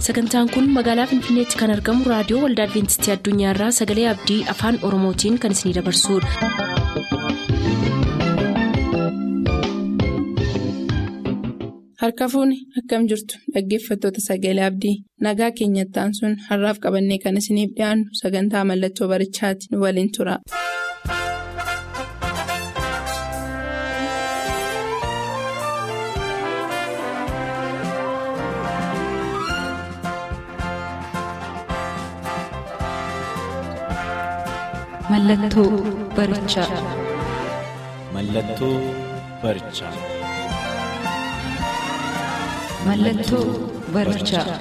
sagantaan kun magaalaa finfinneetti kan argamu raadiyoo waldaa adventistii addunyaarraa sagalee abdii afaan oromootiin kan isinidabarsudha. harka fuuni akkam jirtu dhaggeeffattoota sagalee abdii nagaa keenyattaan sun har'aaf qabannee kan isiniif dhiyaannu sagantaa mallattoo barichaati nu waliin tura. Mallattoo barichaa. Mallattoo barichaa. Mallattoo barichaa.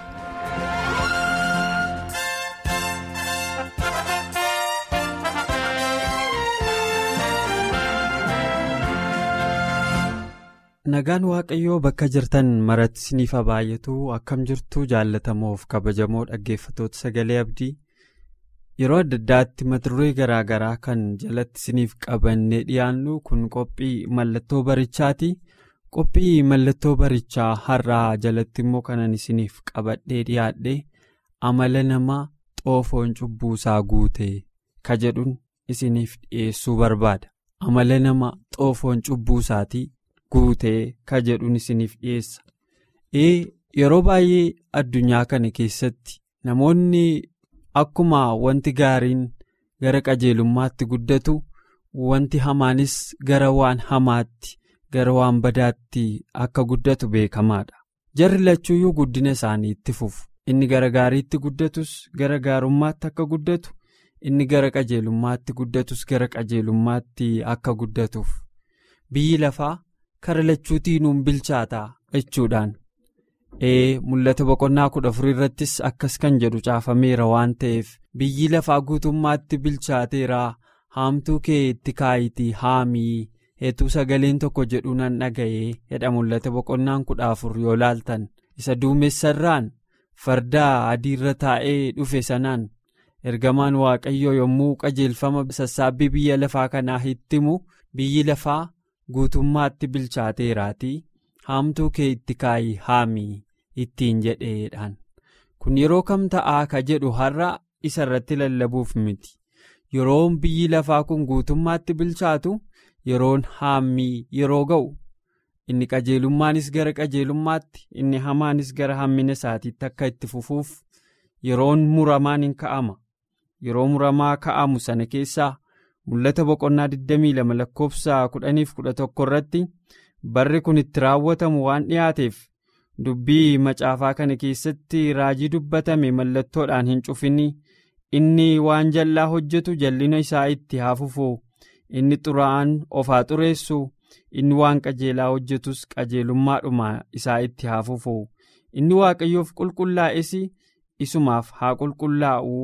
Nagaan Waaqayyoo bakka jirtan maratti isiniif haa baay'atu akkam jirtu jaallatamoof kabajamoo dhaggeeffatoota sagalee abdii yeroo adda addaatti mata duree garaa garaa kan jalatti isiniif qabannee dhiyaannu kun qophii mallattoo barichaati. qophii mallattoo barichaa har'aa jalatti immoo kanan isiniif qabadhee dhiyaadhe amala namaa xoofoon cubbuusaa guute ka jedhuun isiniif dhiyeessuu barbaada amala nama xoofoon cubbuusaatii guutee ka jedhuun isiniif dhiyeessa ee yeroo baay'ee addunyaa kana keessatti namoonni akkuma wanti gaariin gara qajeelummaatti guddatu wanti hamaanis gara waan hamaatti. gara waan badaatti akka guddatu beekamaadha jarri lachuuyyuu guddina isaanii itti fufu inni gara gaariitti guddatus gara gaarummaatti akka guddatu inni gara qajeelummaatti guddatus gara qajeelummaatti akka guddatuuf biyyi lafaa kara lachuutiinuun bilchaataa jechuudhaan ee mul'ata boqonnaa kudha afurii irrattis akkas kan jedhu caafameera waan ta'eef biyyi lafaa guutummaatti bilchaateera haamtuu kee itti kaayitii haamii. heetuu sagaleen tokko jedhu nan dhaga'ee jedha mul'ata boqonnaan kudha afur yoo laaltan isa duumessarraan fardaa adiirra taa'ee dhufe sanaan ergamaan waaqayyoo yommuu qajeelfama sassaabbii biyya lafaa kanaa hittimu biyyi lafaa guutummaatti bilchaateeraatii haamtuu kee itti kaayii haamii ittiin jedheedhaan kun yeroo kam ta'aa ka jedhu har'a isa irratti lallabuuf miti yeroon biyyi lafaa kun guutummaatti bilchaatu. yeroon haammii yeroo ga'u inni qajeelummaanis gara qajeelummaatti inni hamaanis gara hammina isaatiitti akka itti fufuuf yeroon muramaan hin ka'ama yeroo muramaa ka'amu sana keessaa mul'ata boqonnaa 22 lakkoofsa 10-11 irratti barri kun itti raawwatamu waan dhiyaateef dubbii macaafaa kana keessatti raajii dubbatame mallattoodhaan hin cufinni inni waan jallaa hojjetu jallina isaa itti haa fufu. inni xuraa'aan of haa xureessu inni waan qajeelaa hojjetus qajeelummaadhuma isaa itti haa fufu inni waaqayyoof qulqullaa'es isumaaf haa qulqullaa'uu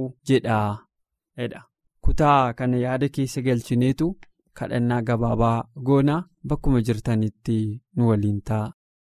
jedha kutaa kana yaada keessa galchineetu kadhannaa gabaabaa goonaa bakkuma jirtanitti nu waliin ta'a.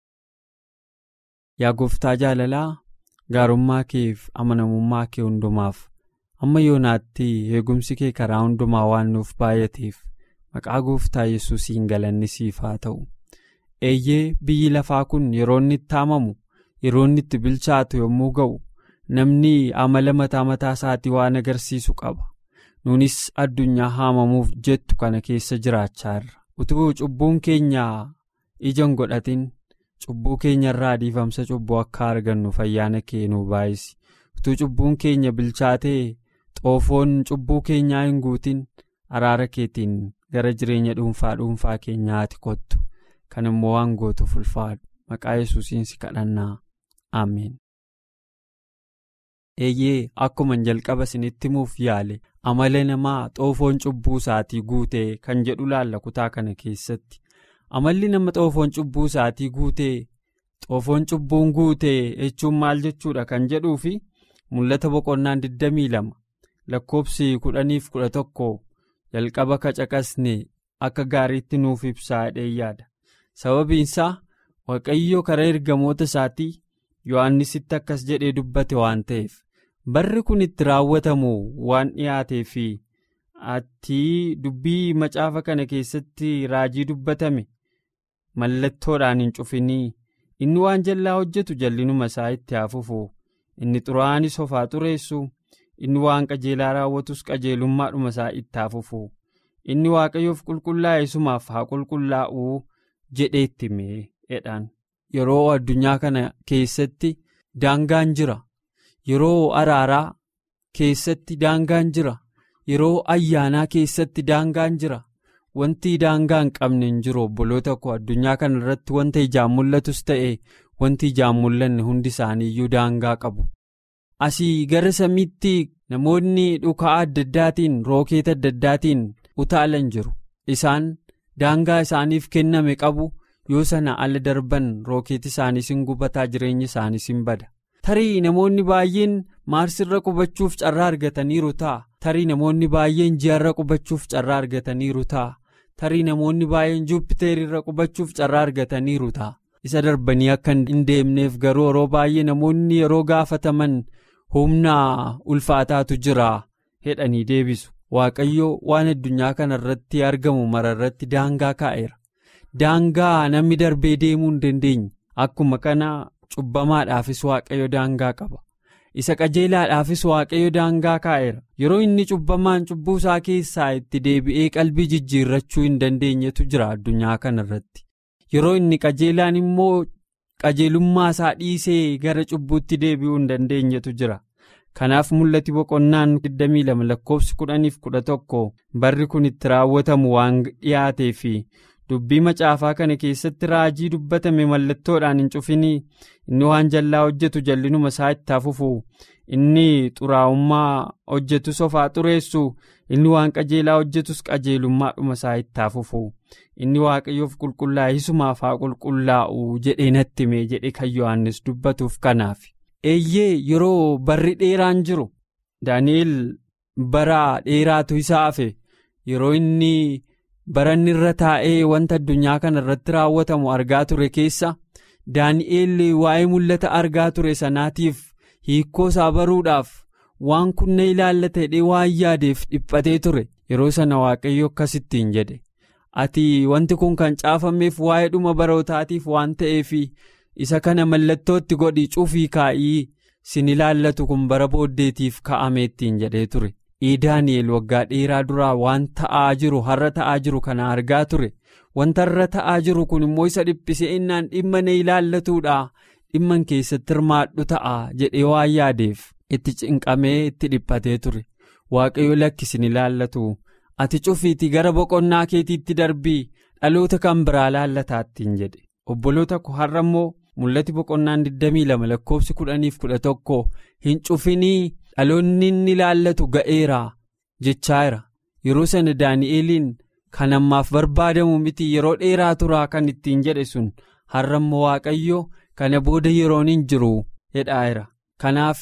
yaa gooftaa jaalalaa gaarummaa keef amanamummaa kee hundumaaf. amma yoonaatti eegumsi kee karaa hundumaa waan nuuf baay'ateef maqaa gooftaa yesuusiin galanni siif haa ta'u eeyyee biyyi lafaa kun yeroo inni itti haamamu yeroo inni itti bilchaatu yommuu ga'u namni amala mataa mataa isaatii waan agarsiisu qaba nuunis addunyaa haamamuuf jettu kana keessa jiraachaa utuu cubbuun keenya ijaan godhatin cubbuu keenya irraa dhiifamsa cubbuu akka argannuuf ayyaana kee nu baay'isi utuu cubbuun keenya bilchaatee. xoofoon cubbuu keenyaa hin guutin araara keetiin gara jireenya dhuunfaa dhuunfaa keenyaatti kottu kan immoo waan gootuuf ulfaadhu maqaa yesuusiin si kadhannaa ameen. eeyyee akkuma jalqaba isinitti himuuf yaale amala namaa xoofoon cubbuu isaatii guutee kan jedhu laalla kutaa kana keessatti amalli nama xoofoon cubbuu isaatii guutee xoofoon cubbuun guutee jechuun maal jechuudha kan jedhuu fi mul'ata boqonnaan 22. lakkoobsi kudhaniif kudha tokko jalqaba kacaqasne akka gaariitti nuuf ibsaa yaada sababiinsaa waaqayyo karaa ergamoota isaatii yohannisitti akkas jedhee dubbate waan ta'eef barri kun itti raawwatamu waan dhiyaatee fi ati dubbii macaafa kana keessatti raajii dubbatame mallattoodhaan hin cufinii inni waan jallaa hojjetu jallinuma isaa itti hafufu inni xuraa'aanis of haa xureessu inni waan qajeelaa raawwatus qajeelummaadhuma isaa itti haa fufu inni waaqayyoof qulqullaa'e sumaaf haa qulqullaa'uu jedheetti meedhaan yeroo addunyaa kana keessatti daangaan jira yeroo araaraa keessatti daangaan jira yeroo ayyaanaa keessatti daangaan jira wanti daangaa hin qabne hin jiru obboloota koo addunyaa kana irratti wanta ijaan mul'atus ta'e wanti ijaan mul'anne hundi isaaniiyyuu daangaa qabu asii gara samiitti namoonni dhukaa adda addaatiin rookeeta adda addaatiin utaalan jiru isaan daangaa isaaniif kenname qabu yoo sana ala darban rookeeti isaaniis hin gubataa jireenyi isaaniis hin bada tarii namoonni baay'een maarsirra qubachuuf carraa argataniiru ta'a tarii namoonni baay'een ji'arra qubachuuf carraa argataniiru ta'a tarii namoonni baay'een juupiteerirra qubachuuf carraa argataniiru ta'a isa darbanii akka hin deemneef garuu yeroo baay'ee namoonni yeroo gaafataman humna ulfaataatu jira jedhanii deebisu waaqayyo waan addunyaa kana irratti argamu mara irratti daangaa kaa'eera daangaa namni darbee deemuu hin dandeenye akkuma kana cubbamaadhaafis waaqayyo daangaa qaba isa qajeelaadhaafis waaqayyo daangaa kaa'eera yeroo inni cubbamaan cubbuu isaa keessaa itti deebi'ee qalbii jijjiirrachuu hin dandeenyetu jira addunyaa kana irratti yeroo inni qajeelaan immoo qajeelummaa isaa dhiisee gara cubbuutti deebi'uu hin dandeenyetu jira kanaaf mul'ati boqonnaan 22 lakkoofsi 10-11 barri kun itti raawwatamu waan dhiyaatee fi dubbii macaafaa kana keessatti raajii dubbatame mallattoodhaan hin cufinii inni waan jallaa hojjetu jallinuma isaa itti hafufu inni xuraa'ummaa hojjetus of haa xureessu inni waan qajeelaa hojjetus qajeelummaadhuma isaa itti hafufu inni waaqayyoof qulqullaa'isumaaf haa qulqullaa'u jedhee natti mee jedhe kan yohannis dubbatuuf kanaaf eeyyee yeroo barri dheeraan jiru daani'el bara dheeraatu isaa hafe yeroo inni. baranni irra taa'ee wanta addunyaa kana irratti raawwatamu argaa ture keessa daani'eel waa'ee mul'ata argaa ture sanaatiif hiikoo isaa baruudhaaf waan kunna ilaallata jedhee waan yaadeef dhiphatee ture yeroo sana waaqayyo akkasittiin jedhe ati wanti kun kan caafameef waa'ee dhuma barootaatiif waan ta'eef isa kana mallattootti godhi cufii kaa'ii sin ilaallatu kun bara booddeetiif ka'ameettiin jedhee ture. daani'el waggaa dheeraa duraa waan ta'aa jiru har'a ta'aa jiru kana argaa ture wanta har'a ta'aa jiru kun immoo isa dhiphisee innaan dhimma na ilaallatuudha dhimman keessatti hirmaadhu ta'a jedhee waan yaadeef itti cinqamee itti dhiphatee ture waaqayyo lakkisin ilaallatu ati cufiitii gara boqonnaa keetiitti darbii dhaloota kan biraa laallataattiin jedhe obboloota koo har'a immoo mul'ati boqonnaan 22 lakkoofsi 10-11 hin cufinii. dhaloonni inni ilaallatu ga'eera jechaayira yeroo sana daani'eliin kan ammaaf barbaadamu miti yeroo dheeraa turaa kan ittiin jedhe sun har'a immoo waaqayyo kana booda yeroon hin jiru jedhaayira kanaaf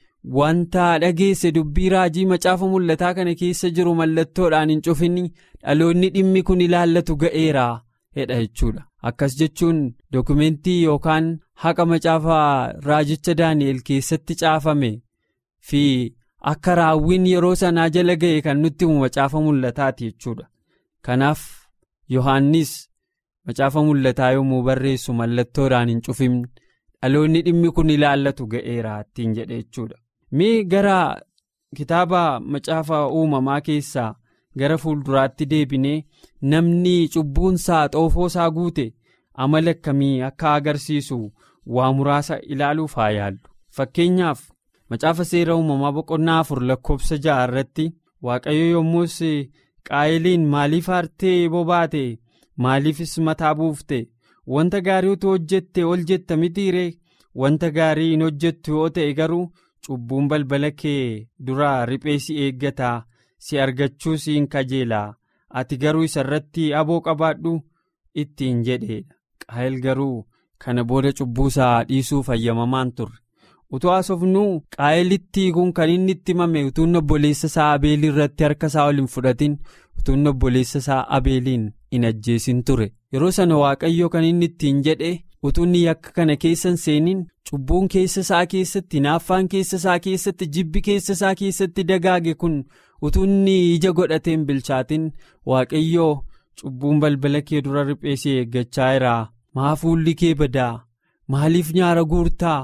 wanta dhageesse dubbii raajii macaafa mul'ataa kana keessa jiru mallattoodhaan hin cufini dhaloonni dhimmi kun ilaallatu ga'eera jedha jechuudha akkas jechuun dokumentii yookaan haqa macaafa raajicha daani'el keessatti caafame. fi akka raawwiin yeroo sanaa jala ga'e kan nutti himu macaafa mul'ataati jechuudha kanaaf yohaannis macaafa mul'ataa yommuu barreessu mallattoodhaan hin cufimne dhaloonni dhimmi kun ilaallatu ga'eera ittiin jedhe jechuudha mee gara kitaaba macaafa uumamaa keessaa gara fuulduraatti deebinee namni cubbuunsaa xoofoosaa guute amala akkamii akka agarsiisu waa muraasa ilaaluuf haa yaallu fakkeenyaaf. macaafa seera uumamaa boqonnaa afur lakkoofsa ja'a irratti waaqayyo yommus qaayiliin maaliif aartee bobaate maaliifis mataa buufte wanta gaarii utuu hojjette ol jetta mitiiree wanta gaarii hin hojjettu yoo ta'e garuu cubbuun balbala kee dura riphee si eeggataa si argachuu si hin kajeelaa ati garuu isa irratti aboo qabaadhu ittiin jedheedha qaayil garuu kana booda cubbuusaa dhiisuu fayyamamaan turre. utuu haasofnuu qaayilitti kun kan inni itti himame utuun obboleessa isaa abeelii irratti harka isaa ol hin fudhatin utuun obboleessa isaa abeeliin hin ajjeesin ture yeroo sana waaqayyo kan inni ittiin jedhe utuun yakka kana keessan seeniin cubbuun keessa isaa keessatti hinaaffaan keessa isaa keessatti jibbi keessa isaa keessatti dagaage kun utuun ija godhateen bilchaatin waaqayyo cubbuun balbala kee dura riphee si eeggachaa jira maa fuulli kee badaa maaliif nyaara guurtaa.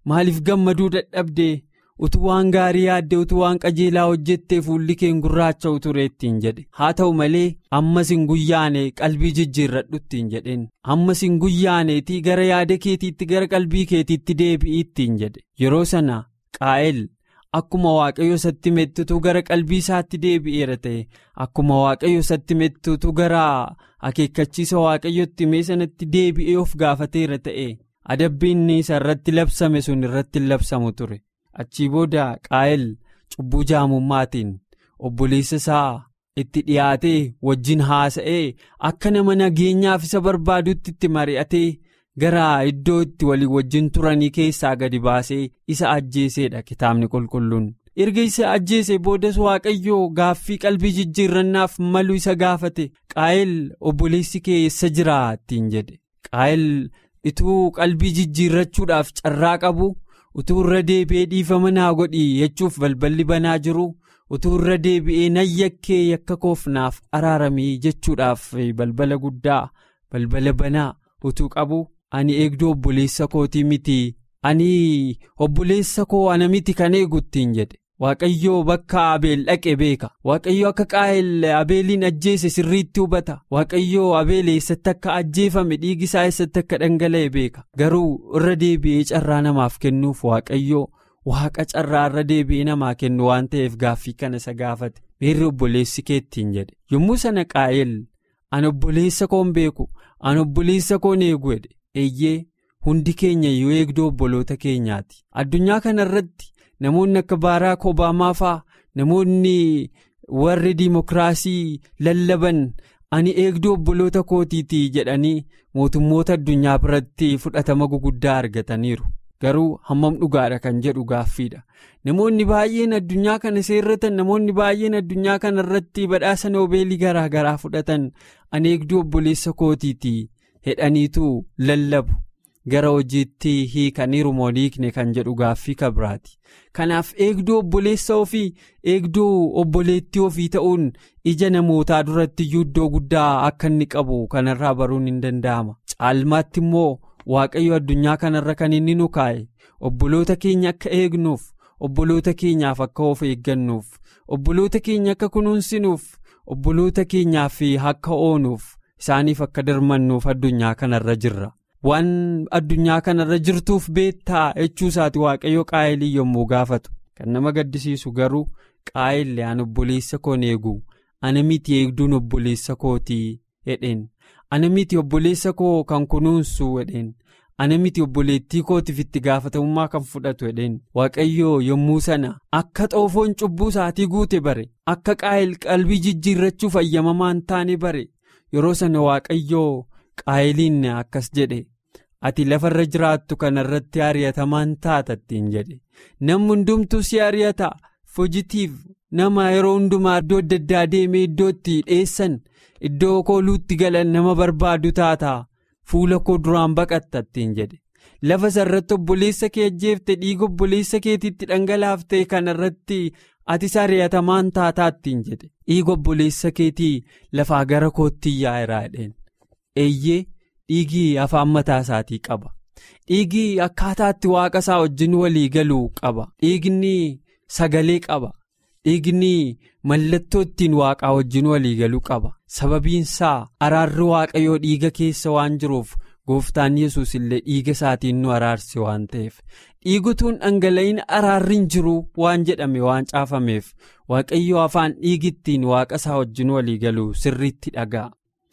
maaliif gammaduu dadhabdee utuu waan gaarii yaadde utuu waan qajeelaa hojjettee fuulli kee gurraacha'u ture ittiin jedhe haa ta'u malee ammas hin guyyaane qalbii jijjiirradhu ittiin jedheen ammas hin guyyaaneetii gara yaada keetiitti gara qalbii keetiitti deebi'i ittiin jedhe yeroo sana qaa'el akkuma waaqayyo isatti mettutu gara qalbii isaatti deebi'eera ta'e akkuma waaqayyo isatti mettutu gara akeekkachiisa waaqayyotti mee sanatti deebi'ee of gaafateera ta'e adabbiin isa irratti labsame sun irratti labsamu ture. achii booda qaa'el cubbuu jaamummaatiin obboleessa isaa itti dhiyaatee wajjin haasa'ee akka nama nageenyaaf isa barbaadutti itti mari'atee gara iddoo itti walii wajjin turanii keessaa gadi baasee isa ajjeeseedha kitaabni qulqulluun. erga isa ajjeese boodas waaqayyoo gaaffii qalbii jijjiirrannaaf malu isa gaafate qaa'el obboleessi kee eessa jira ittiin jedhe qaa'el ituu qalbii jijjiirrachuudhaaf carraa qabu. utuu irra deebi'ee dhiifama naa godhi jechuuf balballi banaa jiru utuu irra deebi'ee nan yakkee yakka koofnaaf araaramii jechuudhaaf balbala guddaa balbala banaa utuu qabu ani eegduu obboleessa kootii miti ani obboleessa koo ana miti kan eegu ittiin jedhe waaqayyoo bakka abeel dhaqe beeka waaqayyoo akka qaa'el abeeliin ajjeese sirriitti hubata waaqayyoo abeel eessatti akka ajjeefame dhiigisaa eessatti akka dhangala'e beeka garuu irra deebi'ee carraa namaaf kennuuf waaqayyoo waaqa carraa irra deebi'ee namaa kennu waan ta'eef gaaffii kana isa gaafate meerri obboleessi kee ittiin jedhe yommuu sana qaa'el an obboleessa koon beeku an obboleessa koon eegu jedhe eeyyee hundi keenya yoo eegduu obboloota keenyaati addunyaa kana irratti. namoonni akka baaraak obaamaa faa namoonni warri diimokiraasii lallaban ani eegduu obboloota kootiitii jedhanii mootummoota addunyaa biratti fudhatama guguddaa argataniiru garuu hammam dhugaadha kan jedhu gaaffiidha namoonni baay'een addunyaa kana seerratan namoonni baay'een addunyaa kana irratti badhaasa noobeelii garaa garaa fudhatan ani eegduu obboleessa kootiitii hedhaniitu lallabu. gara hojiitti hiikaniiru moo hiikne kan jedhu gaaffii kabiraati kanaaf eegduu obboleessa ofii eegduu obboleettii ofii ta'uun ija namootaa duratti iyyuu iddoo guddaa akka inni qabu kanarraa baruun hin danda'ama caalmaatti immoo waaqayyo addunyaa kanarra kan inni nu kaa'e obboloota keenya akka eegnuuf obboloota keenyaaf akka of eeggannuuf obboloota keenya akka kunuunsinuuf obboloota keenyaaf akka oonuuf isaaniif akka darmannuuf addunyaa kanarra jirra. waan addunyaa kanarra jirtuuf beektaa jechuu isaati waaqayyo qaa'elii yommuu gaafatu kan nama gaddisiisu garuu qaa'ellee an obboleessa koon eegu ana miti eegduun obboleessa kootii hedheen ana miti obboleessa koo kan kunuunsu hedheen ana miti obboleettii kootiif itti gaafatamummaa kan fudhatu hedheen waaqayyo yommuu sana akka xoofoon cubbuu isaatii guute bare akka qaa'el qalbii jijjiirrachuuf ayyamamaa hin taane bare yeroo sana waaqayyoo. qaa'eliin akkas jedhe ati lafarra jiraattu kanarratti ari'atamaan taata ittiin jedhe namni hundumtuu si ari'ata fojitiif nama yeroo hundumaa iddoo adda addaa deemee iddootti dheessan iddoo kooluutti galan nama barbaadu taata fuula koo duraan baqatta ittiin jedhe lafa sarratti obboleessa kee ajjeefte dhiiga obboleessa keetiitti dhangalaaftee kanarratti atis ari'atamaan taataa ittiin jedhe dhiiga obboleessa keetii lafaa gara kootti yaa'eera jedheen. eeyyee dhiigii afaan mataa isaatii qaba dhiigii akkaataatti waaqa isaa wajjin walii galuu qaba dhiigni sagalee qaba dhiigni mallattoo ittiin waaqaa wajjin walii galuu qaba sababiin isaa araarri waaqayyoo dhiiga keessa waan jiruuf gooftaan yesus illee dhiiga isaatiin nu araarse waan ta'eef dhiigutuun dhangala'in araarri hin jiru waan jedhame waan caafameef waaqayyoo afaan dhiigittiin waaqa isaa wajjin walii galuu sirriitti dhaga'a.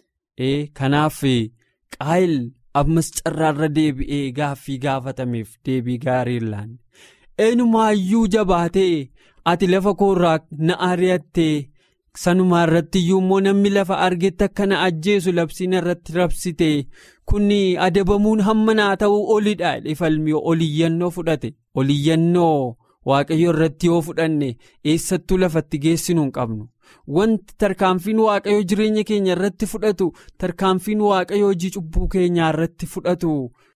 ee kanaaf qaa'el ammas carraarra deebi'ee gaaffii gaafatameef deebii gaarii laanne eenyumaayyuu jabaatee ati lafa koorraa na ari'attee sanumaa irratti iyyuu immoo namni lafa argetti akka na ajjeesu labsiin irratti rabsite kun adabamuun hamma naa ta'uu olidha ifalmi oliyyannoo fudhate oliyyannoo waaqayyo irratti yoo fudhanne eessattuu lafatti geessinu hin qabnu. wanti tarkaanfiin waaqayyoo jireenya keenya irratti fudhatu tarkaanfiin waaqayyoo hojii cubbuu keenyaa irratti fudhatu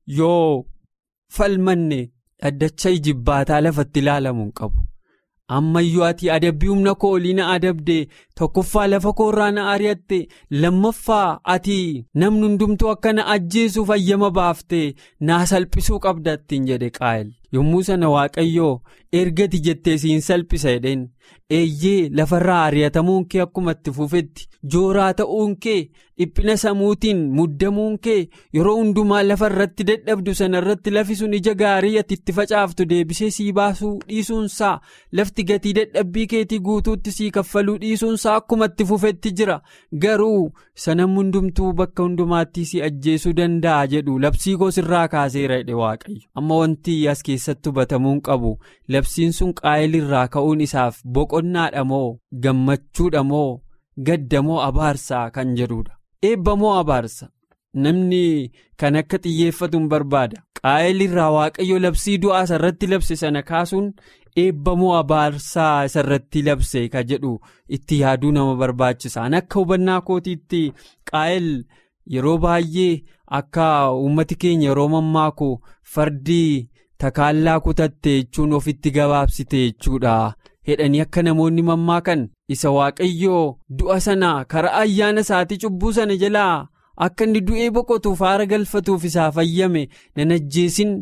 yoo falmanne dhaddacha ijibbaataa lafatti ilaalamu hin qabu ammayyuu ati adabbii humna koo olii na adabde tokkoffaa lafa koorraa na ari'atte lammaffaa ati namni hundumtuu akka na ajjeesuuf ayyama baafte naa salphisuu qabda ittiin jedhe qaa'el yommuu sana waaqayyoo ergati jettee siin salphisa jedheen eeyyee lafarraa ari'atamuun kee akkuma itti fufetti jooraa ta'uun kee dhiphina samuutiin muddamuun kee yeroo hundumaa lafa irratti dadhabdu sana irratti lafi sun ija gaarii ati itti facaaftu deebisee sii baasuu dhiisuunsaa lafti gatii dadhabbii keetii guutuutti sii kaffaluu dhiisuunsaa akkuma itti fufetti jira garuu sana hundumtuu bakka hundumaatti si ajjeesuu danda'a jedhu labsii goosirraa kaaseera jedhe waaqayyo amma wanti as keessatti hubatamuun qabu labsiin sun qaayilirraa ka'uun isaaf boqonnaadha moo gammachuudha moo gadda moo abaarsaa kan jedhudha eebba moo abaarsa namni kan akka xiyyeeffatu hin barbaada qaayilirraa waaqayyo labsii du'aa isarratti labse sana kaasuun eebba moo abaarsaa isarratti labse ka jedhu itti yaaduu nama barbaachisaan akka hubannaa kootiitti qaayil yeroo baay'ee akka uummati keenya yeroo mammaaku fardii takaallaa kutatte jechuun ofitti gabaabsite jechuudha hedhanii akka namoonni mammaakan isa waaqayyoo du'a sana karaa ayyaana isaatii cubbuu sana jalaa akka inni du'ee boqotuuf aara galfatuuf isaa fayyame nan ajjeesin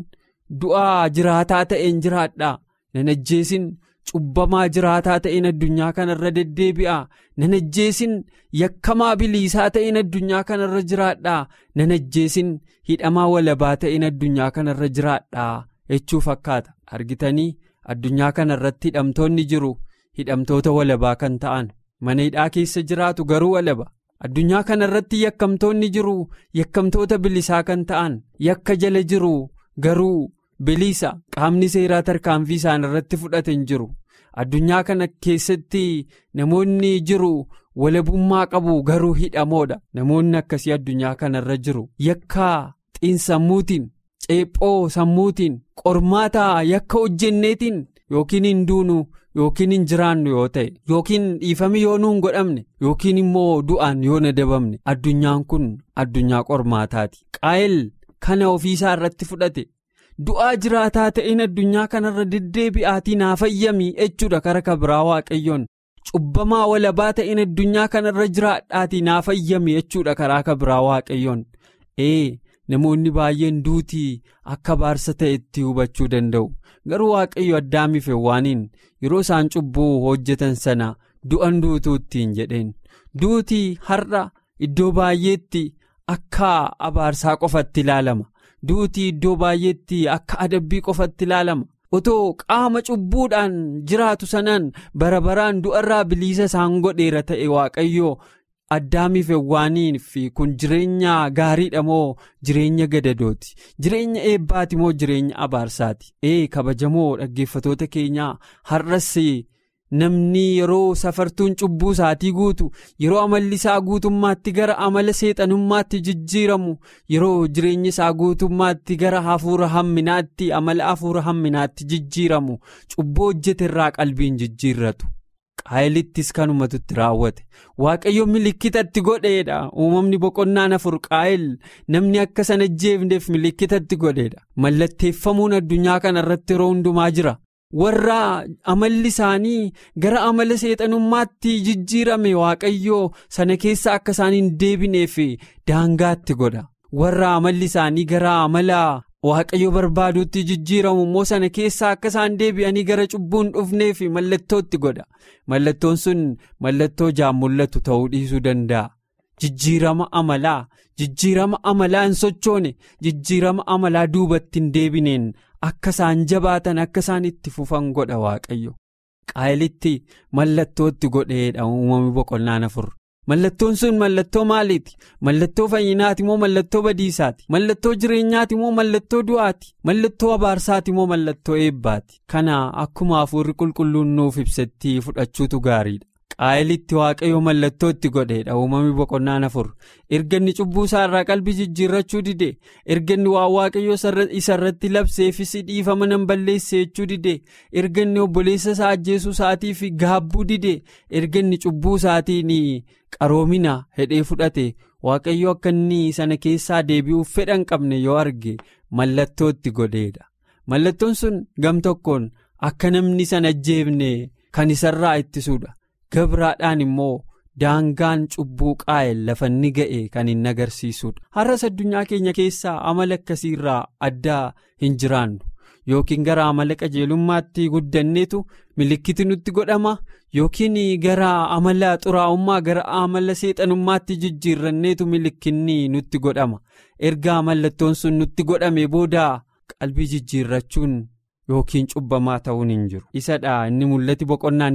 du'aa jiraataa ta'een jiraadha nan ajjeesin cubbamaa jiraataa ta'een addunyaa kanarra deddeebi'a nan ajjeesin yakkamaa biliisaa ta'een addunyaa kanarra jiraadha nan ajjeesin hidhamaa walabaa ta'een addunyaa kanarra jiraadha jechuu fakkaata argitanii addunyaa kanarratti hidhamtoonni jiru hidhamtoota walabaa kan ta'an mana hidhaa keessa jiraatu garuu walaba addunyaa kanarratti yakkamtoonni jiru yakkamtoota bilisaa kan ta'an yakka jala jiru garuu bilisa qaamni seeraa tarkaanfii isaan irratti fudhate hin jiru addunyaa kana keessatti namoonni jiru walabummaa qabu garuu hidhamoodha namoonni akkasii addunyaa kanarra jiru yakka xiinsammuutiin ceephoo sammuutiin qormaata yakka hojjenneetiin yookiin hin duunu yookiin hin jiraannu yoo ta'e yookiin dhiifame yoo nuun godhamne yookiin immoo du'aan yoo nadabamne addunyaan kun addunyaa qormaataati qaa'el kana ofiisaa irratti fudhate. du'aa jiraataa ta'een addunyaa kanarra deddeebi'aatii naa fayyamii jechuudha kara kabiraa waaqayyoon cubbamaa walabaa ta'een addunyaa kanarra jiraadhaatii naa fayyamii jechuudha karaa kabiraa waaqayyoon ee namoonni baay'een duutii akka abaarsa ta'etti hubachuu danda'u garuu waaqayyo addaamiif waaniin yeroo isaan cubbuu hojjetan sana du'an duutuuttiin jedheen duutii har'a iddoo baay'eetti akka abaarsaa qofatti ilaalama. duutii iddoo baay'eetti akka adabbii qofatti ilaalama otoo qaama cubbuudhaan jiraatu sanaan bara baraan du'arraa biliisa isaan godheera ta'e waaqayyo addaamiif waanii fi kun jireenya gaariidha moo jireenya gadadooti jireenya eebbaati moo jireenya abaarsaati ee kabajamoo dhaggeeffatoota keenyaa har'as namni yeroo safartuun cubbuu isaatii guutu yeroo amalli isaa guutummaatti gara amala seexanummaatti jijjiiramu yeroo jireenya isaa guutummaatti gara hafuura hamminaatti amala hafuura hamminaatti jijjiiramu cubbuu hojjete irraa qalbiin jijjiirratu qaayilittis kanumatutti raawwate waaqayyo milikkitatti godheedha uumamni boqonnaan afur qaayil namni akka sana jeefneef milikkitatti godheedha mallatteeffamuun addunyaa kana irratti yeroo hundumaa jira. warra amalli isaanii gara amala seexanummaatti jijjiirame waaqayyoo sana keessa akka isaan hin deebineef daangaatti godha warra amalli isaanii gara amala waaqayyo barbaaduutti jijjiiramu immoo sana keessa akka isaan deebi'anii gara cubbuun dhufneef mallattootti godha mallattoon sun mallattoo ijaan mul'atu ta'uu dhiisuu danda'a jijjiirama amalaa jijjiirama amalaa hin sochoone jijjiirama amalaa duubatti hin deebineen. akka isaan jabaatan akka isaan itti fufan godha waaqayyo qaayilitti mallattootti godheedha uumamni boqonnaan afur mallattoon sun mallattoo maaliiti mallattoo fayyinaati moo mallattoo badiisaati mallattoo jireenyaati moo mallattoo du'aati mallattoo abaarsaati moo mallattoo eebbaati kana akkuma hafuurri qulqulluun nuuf ibsetti fudhachuutu gaariidha. qaayilitti waaqayyo mallattoo itti godheedha uumamni boqonnaan afur erga inni cubbuu isaa irraa qalbii jijjiirrachuu dide erga inni waan waaqayyo isa irratti labseefis dhiifama nan balleesse jechuu dide erga inni obboleessa isaa ajjeesuu isaatiif gaabbuu dide erga inni cubbuu isaatiin qaroomina hedhee fudhate waaqayyo akka inni sana keessaa deebi'uuf fedha hin qabne yoo arge mallattoo itti godheedha mallattoon sun gam tokkoon akka namni sana ajjeefne kan isarraa ittisuudha. gabraadhaan immoo daangaan cubbuu qaa'el lafa inni ga'e kan hin agarsiisudha har'as addunyaa keenya keessaa amala akkasii irraa addaa hin jiraannu yookiin gara amala qajeelummaatti guddanneetu milikkiti nutti godhama yookiin gara amala xuraa'ummaa gara amala seexanummaatti jijjiirranneetu milikkinni nutti godhama erga mallattoon sun nutti godhame booda qalbii jijjiirrachuun yookiin cubbamaa ta'uun hin jiru isadha inni mul'ati boqonnaan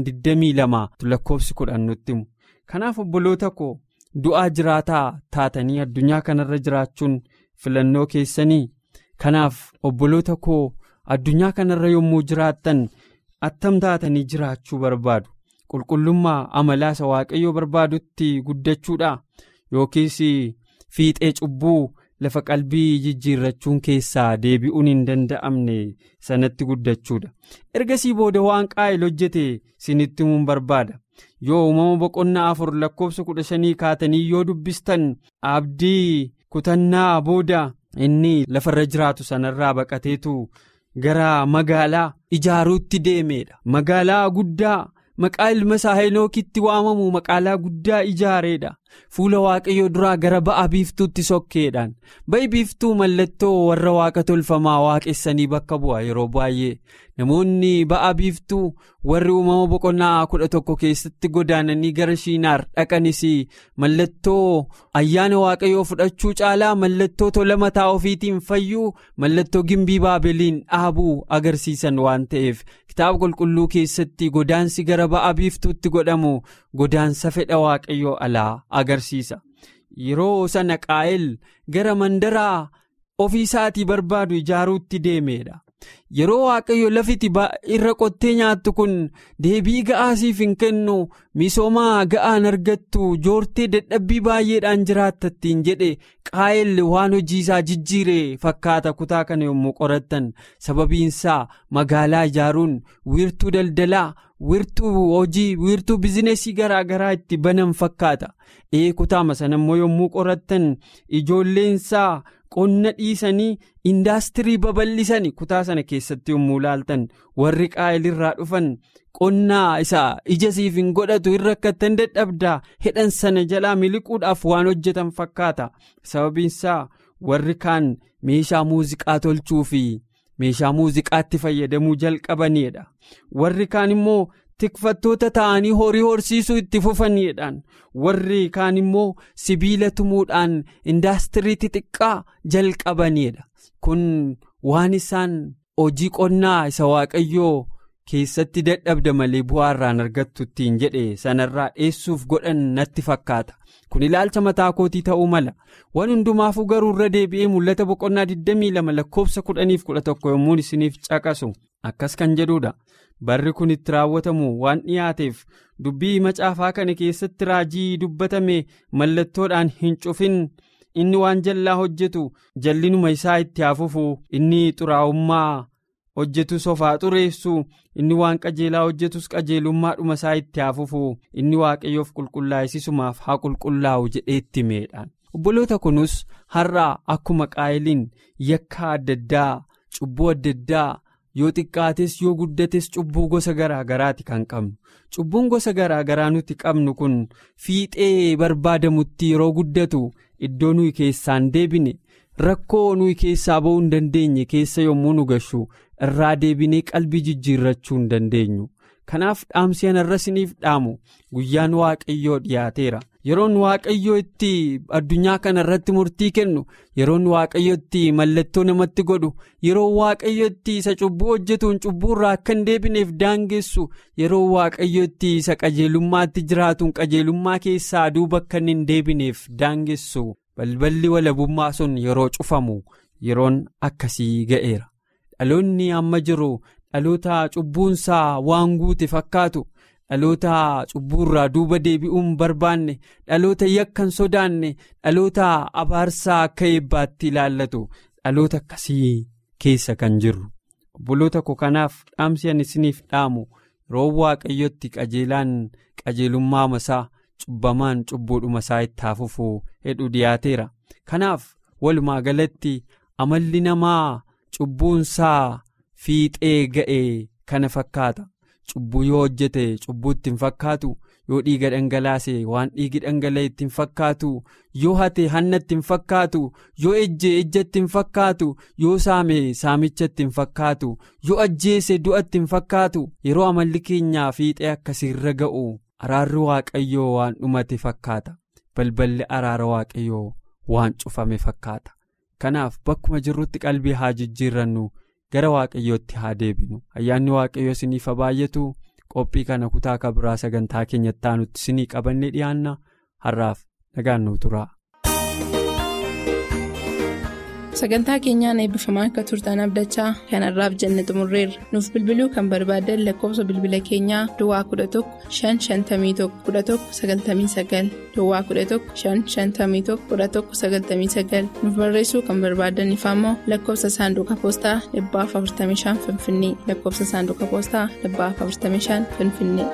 22 lakkoofsi kudhan nutti himu kanaaf obboloota koo du'aa jiraataa taatanii addunyaa kanarra jiraachuun filannoo keessanii kanaaf obboloota koo addunyaa kanarra yommuu jiraattan attam taatanii jiraachuu barbaadu qulqullummaa amalaa isa waaqayyoo barbaadutti guddachuudha yookiis fiixee cubbuu lafa qalbii jijjiirrachuun keessaa deebi'uun hin danda'amne sanatti guddachuudha ergasii booda waan qaa'el hojjete sinitti himuun barbaada yoo uumama boqonnaa afur lakkoofsa kudha shanii kaatanii yoo dubbistan abdii kutannaa booda inni lafarra jiraatu sanarraa baqateetu gara magaalaa ijaaruutti deemeedha magaalaa guddaa maqaa ilma isaa heenookitti waamamu magaalaa guddaa ijaareedha fuula waaqayyoo duraa gara ba'a biiftuutti sokkeedhaan ba'i biiftuu mallattoo warra waaqa tolfamaa waaqessanii bakka bu'a yeroo baay'ee namoonni ba'a biiftuu warri uumama boqonnaa kudha tokko keessatti godaananii gara shiinaar dhaqanis mallattoo ayyaana waaqayyoo fudhachuu caalaa mallattoo tola mataa ofiitiin fayyuu mallattoo gimbii baabeliin dhaabuu agarsiisan waan ta'eef kitaaba qulqulluu keessatti godaansi gara ba'a biiftuutti godhamu godaansa fedha waaqayyoo alaa agarsiisa yeroo sana qaa'el gara mandaraa ofii isaatii barbaadu ijaaruutti deemeedha yeroo waaqayyo lafiti irra qottee nyaattu kun deebii ga'aasiif hin kennu misoomaa ga'aan argattu joortee dadhabbii baay'eedhaan jiraattattiin jedhe qaa'el waan hojii isaa jijjiire fakkaata kutaa kana yommuu qorattan sababiinsaa magaalaa ijaaruun wiirtuu daldalaa wiirtuu hojii wiirtuu bizinesii garaa garaa itti banan fakkaata ee kutaama sana immoo yommuu qorattan ijoolleensaa qonna dhiisanii indaastirii babal'isanii kutaa sana keessatti yommuu laaltan warri qaa'elirraa dhufan qonnaa isaa ija siif hin godhatu irra akkattan dadhabdaa hedhan sana jalaa miliquudhaaf waan hojjetan fakkaata sababiinsaa warri kaan meeshaa muuziqaa tolchuu fi meeshaa muuziqaatti fayyadamuu jalqabaniidha warri kaan immoo tikfattoota ta'anii horii horsiisuu itti fufaniidhaan warri kaan immoo sibiila tumuudhaan indaastirii xixiqqaa jalqabaniidha kun waan isaan hojii qonnaa isa waaqayyoo keessatti dadhabda malee bu'aa irraan argattu ittiin jedhe sanarraa dheessuuf godhan natti fakkaata kun ilaalcha mataa kootii ta'uu mala waan hundumaafuu garuu irra deebi'ee mul'ata boqonnaa 22 lakkoofsa 11 yommuu isiniif caqasu akkas kan jedhudha. barri kun itti raawwatamu waan dhiyaateef dubbii macaafaa kana keessatti raajii dubbatame mallattoodhaan hin cufin inni waan jallaa hojjetu jallinuma isaa itti hafufu inni xuraa'ummaa hojjetu sofaa xureessu inni waan qajeelaa hojjetus qajeelummaadhuma isaa itti hafufu inni waaqayyoof qulqullaa'isisumaaf haa qulqullaa'u jedhee itti meedhaan obboloota kunus har'a akkuma qaa'eliin yakka adda addaa cubbuu adda addaa. yoo xiqqaates yoo guddates cubbuu gosa garaa garaati kan qabnu cubbuun gosa garaa garaa nuti qabnu kun fiixee barbaadamutti yeroo guddatu iddoo nuyi keessaan deebine rakkoo nuyi keessaa ba'uu hin dandeenye keessa yommuu nu gashu irraa deebinee qalbii jijjiirrachuu hin dandeenyu kanaaf dhaamsi anarra isiniif dhaamu guyyaan waaqayyoo dhiyaateera yeroon waaqayyoo itti addunyaa kana irratti murtii kennu yeroon waaqayyo itti mallattoo namatti godhu yeroo waaqayyo itti isa cubbuu hojjetuun cubbuu irraa akka hin deebineef daangessu yeroo waaqayyo itti isa qajeelummaatti jiraatuun qajeelummaa keessaa duuba akka hin deebineef daangessu balballi walabummaa sun yeroo cufamu yeroon akkasii ga'eera dhaloonni amma jiru dhaloota cubbuunsaa waan guute fakkaatu. dhaloota cubbuurraa duuba deebi'uun barbaanne dhaloota yakkan sodaanne dhaloota abaarsaa akka eebbaatti ilaallatu dhaloota akkasii keessa kan jirru obboloota koo kanaaf dhaamsi ani isiniif dhaamu yeroo waaqayyotti qajeelaan qajeelummaa masaa cubbamaan cubbuudhuma isaa itti hafufuu hedhu dhiyaateera kanaaf walumaa galatti amalli namaa cubbuunsaa fiixee ga'e kana fakkaata. cubbuu yoo hojjete cubbuutti hin fakkaatu yoo dhiiga dhangalaase waan dhiigi dhangala'e ittiin fakkaatu yoo hate hanna ittiin fakkaatu yoo ejje ejja ittiin fakkaatu yoo saame saamicha ittiin fakkaatu yoo ajjeese du'a ittiin fakkaatu yeroo amalli keenyaa fiixee akkasiirra ga'u araarri waaqayyoo waan dhumate fakkaata balballi araara waaqayyoo waan cufame fakkaata kanaaf bakkuma jirrutti qalbii haa jijjiirrannu gara waaqayyootti haa deebinu ayyaanni waaqayyoo isiniif haa baay'atu. qophii kana kutaa kabiraa sagantaa keenyatti aanutti isinii qabannee dhiyaanna har'aaf nagaan nuu tura. sagantaa keenyaan eebbifamaa akka turtan abdachaa kanarraaf jenne xumurreerra nuuf bilbiluu kan barbaadan lakkoofsa bilbila keenyaa duwwaa 11 551 11 99 duwwaa 11 551 11 99 nuuf barreessuu kan barbaadan ammoo lakkoofsa saanduqa poostaa 45 finfinnee lakkoofsa saanduqa poostaa 45 finfinnee.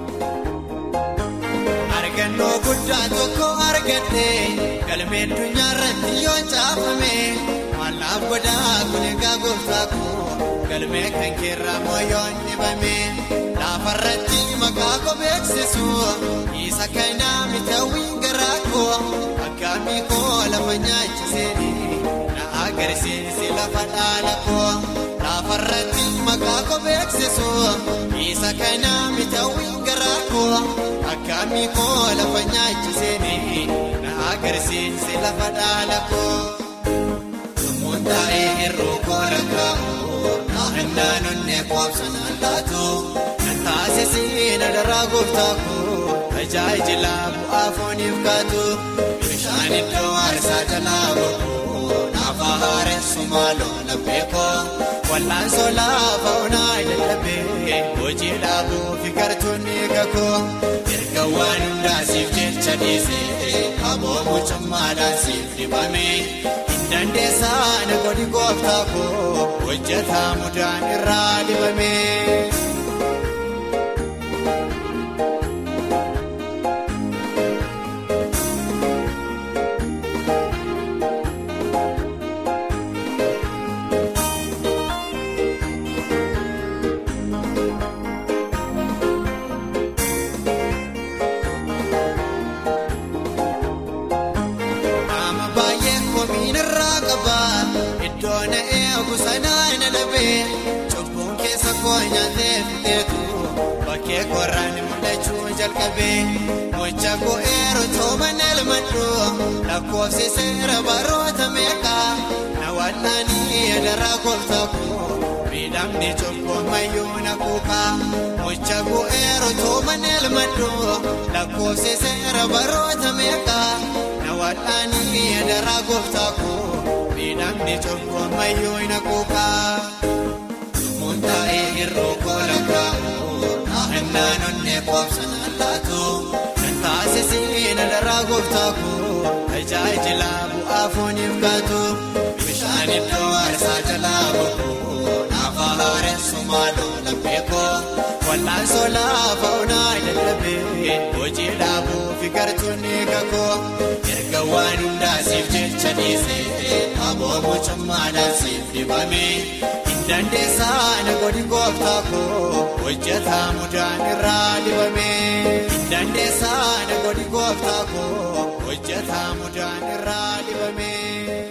argannoo guddaa tokko argadhe galmee addunyaa irratti yoo caafame mallaaf godhaa kun egaa gooftaa koo galmee kan keerraa moo yoo dhibame laafarratti maqaa koo beeksisu isa kanaa mitawwiin garaa koo akkaamii koo lafa nyaachisee na agarsiisi lafa dhaala koo laafarratti maqaa koo beeksisu isa kanaa mitawwiin garaa koo. akkaamii koo lafa nyaachisee na agarsiise lafa dhaala koo lumuun taa'ee hir'uu koo lakkaa'u naannaan onnee qoobsan allaatu nan taasisee na daraa gooftaa koo tajaajila bu'aa fooniif kaatu bishaan iddoo aarsaa jalaa boqoo naafa haaressu maaloo laphee koo wal'aansoo laafa onaa dadhabee hojii dhaabuu fi gartuunni kakoo. waan hundaasiif jecha dhiisee aboo mucummaadhaan siif dibame hin dandeessaa na godhi gooftaa koo hojjetaa mudaan irraa dibame. Cubbuun keessa koo nyaatee fiteetu bakkee korraan mul'achuu jalqabee mocha bu'eeru tooban elmadhu lakkoofsi seera baroota meeqaa na wal'aanii adaraa gooftaa koo miidhamni cubbuu mayyuu na kuukaa mocha bu'eeru tooban elmadhu lakkoofsi seera baroota meeqaa na wal'aanii adaraa gooftaa koo. Miidhamni cubbuu mayyuu na kuukaa. Lumuun taa'ee hir'uu koo lakkaa'u. Naannaan onnee qoobsan allaatu. Kan taasisee na daraa gooftaa koo. Tajaajila bu'aa fooniif kaatu. Bishaan iddoo aarsaa jalaa boqoo. Naafa haaressu maaloo laphee koo. Wal'aansoo laafa onaa dadhabee. Hojii dhaabuu fi gartuunni kakoo. Erga waan hundaasiif jecha dhiisee aboo mucummaadhaan siif dibame hin dandeessaa na godhi gooftaa koo hojjetaa mudaan irraa dibame hin dandeessaa na godhi gooftaa koo hojjetaa mudaan irraa dibame.